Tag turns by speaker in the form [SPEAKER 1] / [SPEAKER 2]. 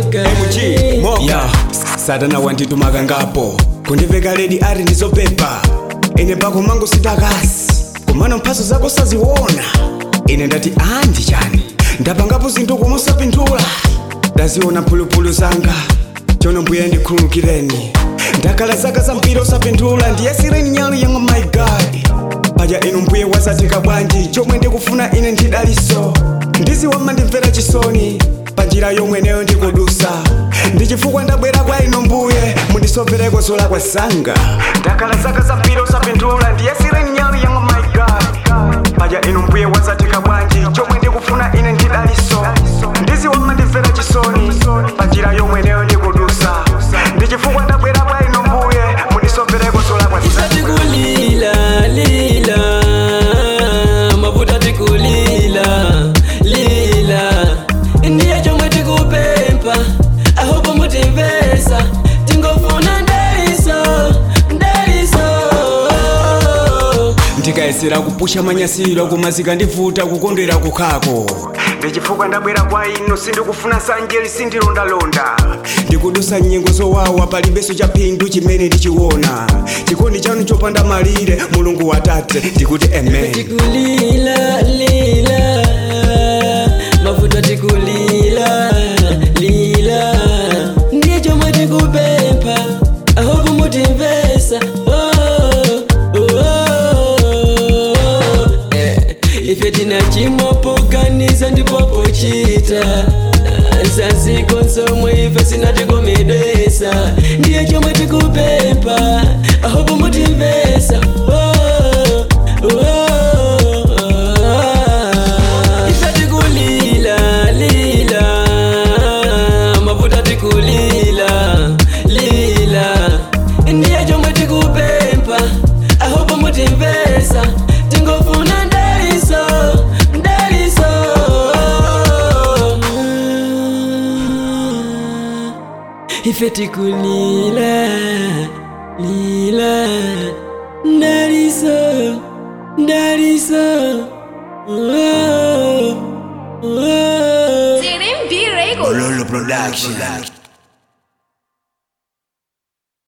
[SPEAKER 1] mg mo ya satana wanditumaka ngapo kundiveka ledi ari ndizopepa ine pako mangu sitakasi komano mphaso zako saziona ine ndati andi chani ndapangapo zinthu kumosapindula ndaziona phulupulu zanga chono mbuye ndikhululukireni ndakhala zaka zambiri osapindula ndiyesireni nyalu yangu my god paja inu mbuye wasatika bwanji chomwe ndikufuna ine ndidaliso ndiziwama ndimvera chisoni panjira yomweneyo ndikudusa ndichifukwa ndabwera kwa inu mbuye mundisomvereko zolakwa zanga ndakhala zaka zambiri osapindula ndiyesireni nyalu yangu my god paja inu mbuye wasatika bwanji chomwe ndikufuna ine ndidaliso ndiziwama ndimvera chisoni panjira yomweneyo ndikudusa ndichifukwa ndabwera kwa inu mbuye mundisomvereko zolakwa zanga
[SPEAKER 2] tikulila lila mavuta tikulila lila ndiye chomwe tikupempha ahopo mutimvesa tingofuna ndaliso ndaliso
[SPEAKER 1] ndikayesera kupusha manyasiro kumazika ndivuta kukondwera kukhako ndichifukwa ndabwera kwa inu sindikufuna sanjeli sindilondalonda ndikudusa nyengo zowawa palibeso cha phindu chimene ndichiona chikondi chanu chopanda malire mulungu watate ndikuti amen
[SPEAKER 2] tikulila lila mavuta tikulila lila ndiye chomwe tikupempha ahopo mutimvesa oh, oh, oh. Eh, ife tina chimopoganiza ndipopochita nsanziko nsomwe ife sinatikomedwesa ndiye chomwe tikupempha ahopo mutimvesa oh, oh. ife tikulila lila mavuta tikulila lila ndiye chomwe tikupempha ahopo mutimvesa tingofuna ndaliso ndaliso ife tikulila lila ndaliso ndaliso oh, oh.
[SPEAKER 3] Zirin B Records.
[SPEAKER 1] Lolo Production